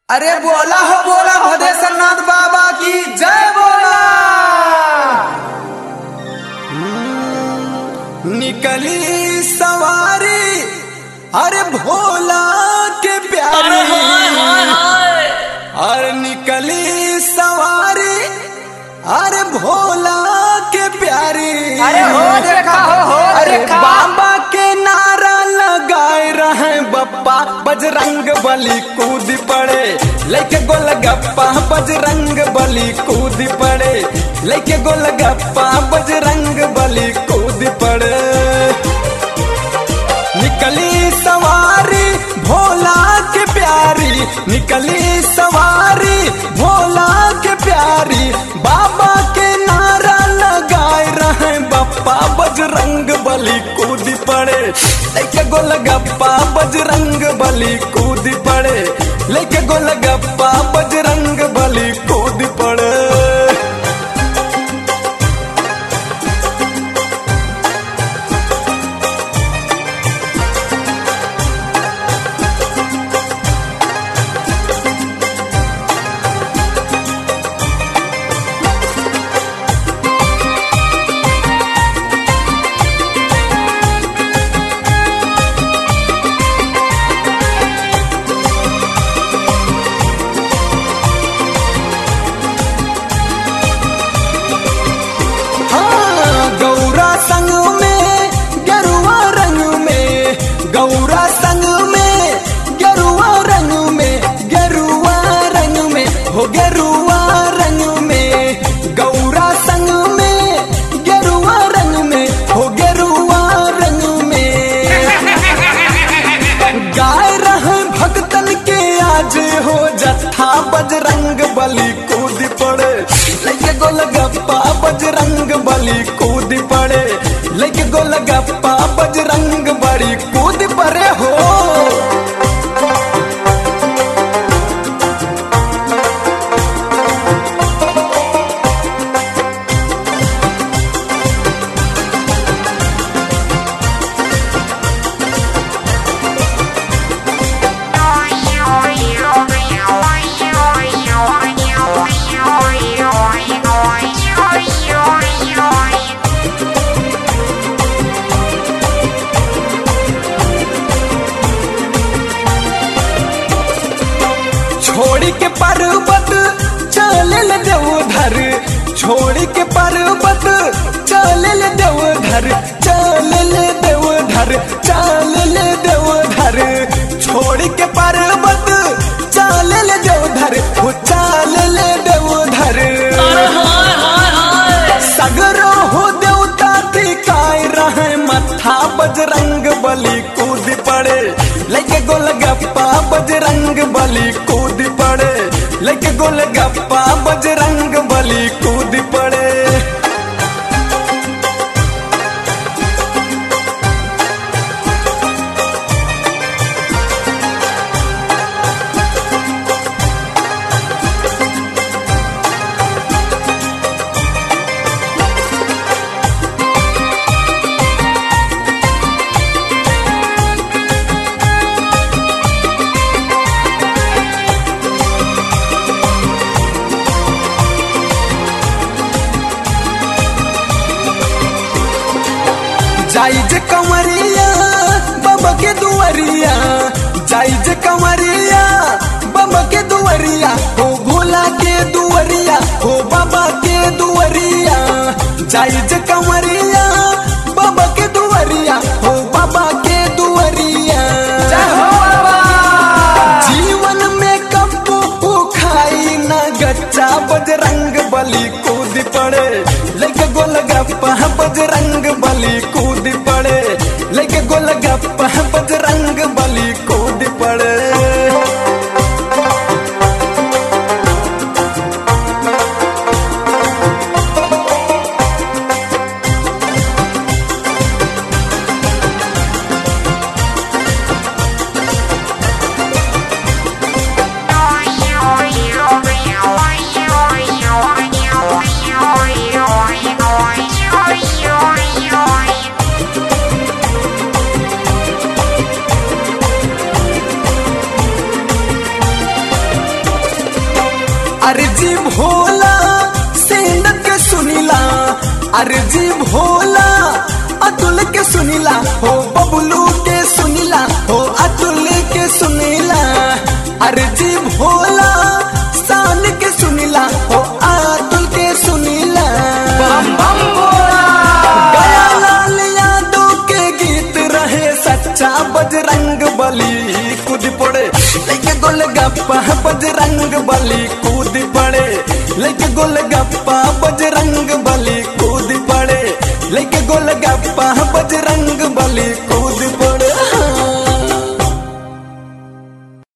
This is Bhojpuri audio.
अरे बोला हो बोला भदेश्वर नाथ बाबा की जय बोला निकली सवारी अरे भोला के प्यारी अरे निकली सवारी अरे भोला के प्यारी अरे हो देखा हो, हो अरे देखा। बाबा के नारा लगाए रहे बप्पा बजरंग बली कूद पड़े लेके गोलगप्पा बजरंग बली कूद पड़े लेके गोलगप्पा बजरंग बली कूद पड़े निकली सवारी भोला के प्यारी निकली सवारी भोला के प्यारी बाबा के नारा लगाए रहे बप्पा बजरंग बली कूद पड़े लेके गोलगप्पा बजरंग बली कूद पड़े लेके गोलगप्पा बजरंग बली कूद पड़े हाँ, गौरा संग में गरुआ रंग में गौरा संग में गरुआ रंग में गरुआ रंग में हो गरुआ रंग में गौरा संग में गरुआ रंग में हो गरुआ रंग में गाय रहे भक्तन के आज हो जत्था बजरंग बली कूद पड़े लेके गोलगप्पा बजरंग बली कूद पड़े लेके गोलगप्पा बजरंग बली कूद पड़े हो छोड़ के पर्वत चल देवधर छोड़ के पर्वत चल देवधर चल देवधर चल देवधर छोड़ के पर्वत चल देवधर हो चल देवधर सगरो हो देवता टिकाए रहे मथा बजरंग बली कूद पड़े लेके गोलगप्पा बजरंग बली कूद पड़े लेके गोलगप्पा बजरंग बली कूद पड़े जाई जे कंवरिया बाबा के दुआरिया जाई जे कंवरिया बाबा के दुआरिया हो भोला के दुआरिया हो बाबा के दुआरिया जाई जे कंवरिया बाबा के दुआरिया हो बाबा के दुआरिया जय हो बाबा जीवन में कब्बू खाई न गच्चा बजरंग बली कूद पड़े लेके गोलगप्पा बजरंग बली कूद पड़े लेके गोलगप्पा बजरंग बली कूद पड़े Oi, oi, oi, oi, oi, oi, oi, oi. अर्जी भोला सेन के सुनीला अर्जी भोला अतुल के सुनीला हो बबलू के सुनीला हो अतुल के सुनीला अर्जी भोला शान के सुनीला हो अतुल के सुनीला बम बम बोला गया लाल यादव के गीत रहे सच्चा बजरंग बली कूद पड़े लेके गोल गप्पा बजरंग बली कूद पड़े लेके गोल गप्पा बजरंग बली कूद पड़े लेके गोल गप्पा बजरंग बली